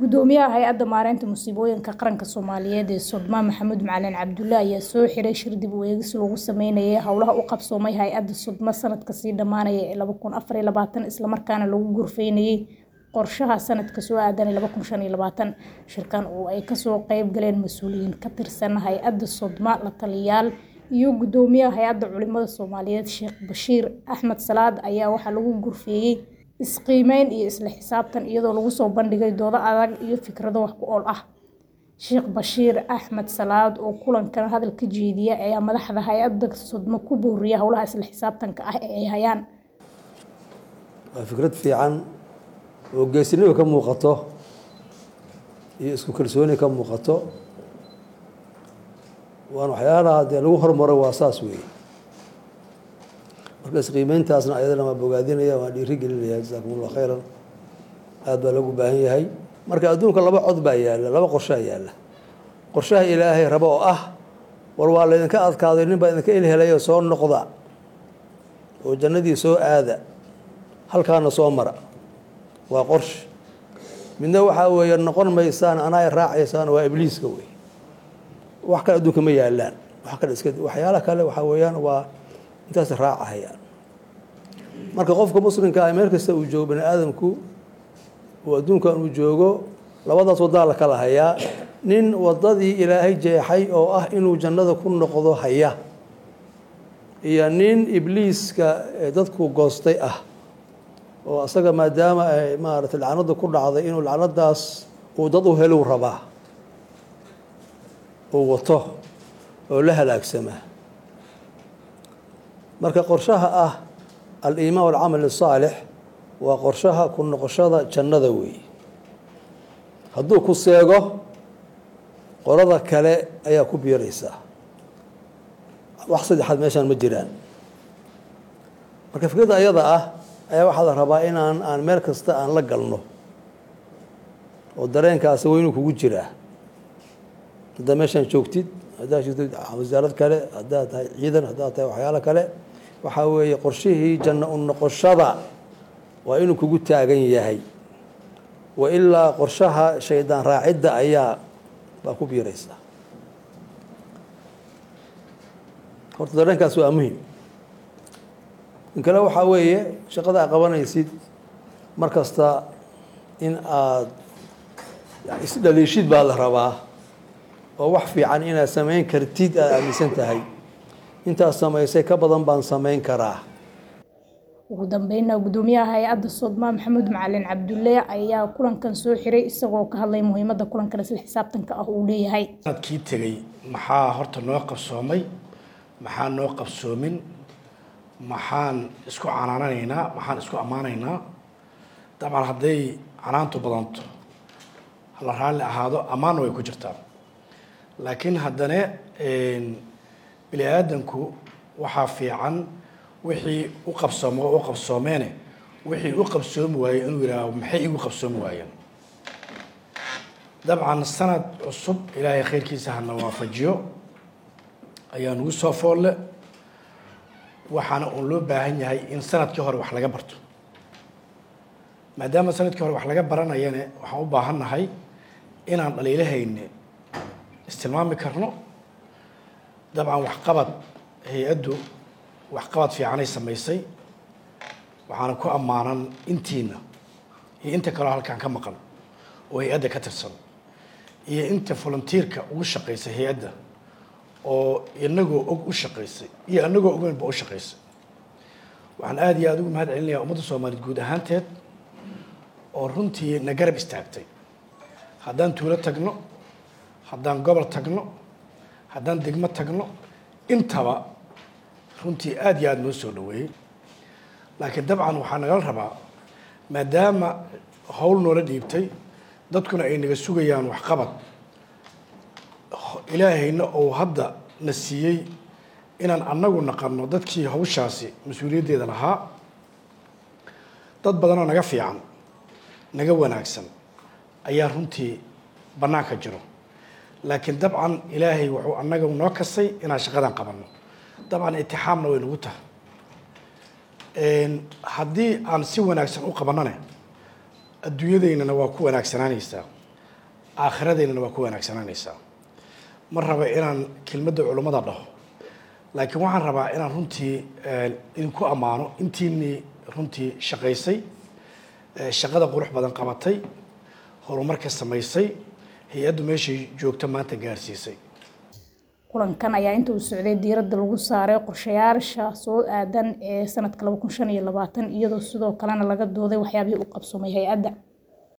gudoomiyaha hay-adda maareynta musiibooyinka qaranka soomaaliyeed ee sodmaan maxamuud macalin cabdulle ayaa soo xiray shir dib u eegis lagu sameynayay howlaha u qabsoomay hay-adda sodma sanadka sii dhammaanaya ee laba kun afar iyo labaatan islamarkaana lagu gurfeynayay qorshaha sanadka soo aadan laba kun shan iyo labaatan shirkan oo ay kasoo qeyb galeen mas-uuliyiin ka tirsan hay-adda sodma la taliyaal iyo gudoomiyaha hay-adda culimada soomaaliyeed sheekh bashiir axmed salaad ayaa waxaa lagu gurfeeyey isqiimeyn iyo isla xisaabtan iyadoo lagu soo bandhigay doodo adag iyo fikrado wax ku ool ah sheekh bashiir axmed salaad oo kulankan hadal ka jeediya ayaa madaxda hay-adda sodmo ku booriya howlaha isla xisaabtanka ah ee ay hayaan waa fikrad fiican oo geesinimo ka muuqato iyo isku kalsooni ka muuqato waan waxyaalaha dee lagu hormaro waa saas weeye marka isqiimeyntaasna ayadana waa bogaadinaya waan dhiiri gelinaya jasaakum allah khayran aada baa loogu baahan yahay marka adduunka laba cod baa yaalla laba qorshaa yaalla qorshaha ilaahay rabo oo ah war waa laydinka adkaaday nin baa idinka ilhelayo soo noqda oo jannadii soo aada halkaana soo mara waa qorshe midna waxaa weeye noqon maysaan anaa raacaysaan waa ibliiska wey wax kale adduunka ma yaalaan wax kale iska waxyaala kale waxaa weeyaan waa intaas raacahayaan marka qofka muslimka ah meel kasta uu joogo bani aadamku uu adduunkan uu joogo labadaas wadaa la kala hayaa nin wadadii ilaahay jeexay oo ah inuu jannada ku noqdo haya iyo nin ibliiska dadku goostay ah oo asaga maadaama ay maaragtay lacnada ku dhacday inuu lacnadaas uu dad u helow rabaa uu wato oo la halaagsamaa marka qorshaha ah al-iimaan walcamal asaalix waa qorshaha ku noqoshada jannada weeye hadduu ku seego qolada kale ayaa ku biiraysaa wax saddexaad meeshaan ma jiraan marka fikradda ayada ah ayaa waxaa la rabaa inaan aan meel kasta aan la galno oo dareenkaasi waa inuu kugu jiraa haddaa meeshaan joogtid haddaad joogtid wasaarad kale haddaad tahay ciidan haddaad tahay waxyaalo kale waxaa weeye qorshihii janno u noqoshada waa inuu kugu taagan yahay wa ilaa qorshaha shaydaan raacidda ayaa baa ku biiraysaa horta dareenkaas waa muhim in kale waxaa weeye shaqada aad qabanaysid mar kasta in aad isdhaliishid baa la rabaa oo wax fiican inaad samayn kartid aada aaminsan tahay intaad samaysay ka badan baan samayn karaa ugu dambeynna gudoomiyaha hay-adda sodmaa maxamuud macalin cabdulle ayaa kulankan soo xiray isagoo ka hadlay muhiimadda kulankan isla xisaabtanka ah uu leeyahay sanadkii tegey maxaa horta noo qabsoomay maxaa noo qabsoomin maxaan isku canaananaynaa maxaan isku ammaanaynaa dabcan hadday canaantu badanto hala raalli ahaado ammaanna way ku jirtaa laakiin haddana bini aadanku waxaa fiican wixii u qabsoomo u qabsoomeene wixii u qabsoomi waaye inuu yidhaaho maxay igu qabsoomi waayeen dabcan sanad cusub ilaahay khayrkiisa hana waafajiyo ayaa nagu soo foolle waxaana uun loo baahan yahay in sanadkii hore wax laga barto maadaama sanadkii hore wax laga baranayane waxaan u baahan nahay inaan dhaliilahayne istilmaami karno dabcan waxqabad hay-addu waxqabad fiicanay samaysay waxaana ku ammaanan intiina iyo inta kaloo halkaan ka maqan oo hay-adda ka tirsan iyo inta volunteerka ugu shaqaysay hay-adda oo inagoo og u shaqaysay iyo inagoo ogeynba u shaqaysay waxaan aada iyo aada ugu mahad celinayaa ummadda soomaaliyeed guud ahaanteed oo runtii na garab istaagtay haddaan tuulo tagno haddaan gobol tagno haddaan degmo tagno intaba runtii aada iyo aada noo soo dhaweeyey laakiin dabcan waxaa nagala rabaa maadaama howl noola dhiibtay dadkuna ay naga sugayaan waxqabad ilaahayna uu hadda na siiyey inaan annagu naqanno dadkii hawshaasi mas-uuliyaddeeda lahaa dad badanoo naga fiican naga wanaagsan ayaa runtii bannaanka jiro laakiin dabcan ilaahay wuxuu annaga noo kasay inaan shaqadan qabanno dabcan itixaamna way nagu tahay haddii aan si wanaagsan u qabanane adduunyadaynana waa ku wanaagsanaanaysaa aakhiradeennana waa ku wanaagsananaysaa ma raba inaan kelmadda culummada dhaho laakiin waxaan rabaa inaan runtii idinku ammaano intiinii runtii shaqaysay shaqada qurux badan qabatay horumarka samaysay hay-addu meeshay joogto maanta gaarsiisay kulankan ayaa inta uu socday diiradda lagu saaray qorshayaasha soo aadan ee sanadka laba kun shan iyo labaatan iyadoo sidoo kalena laga dooday waxyaabihii u qabsoomay hay-adda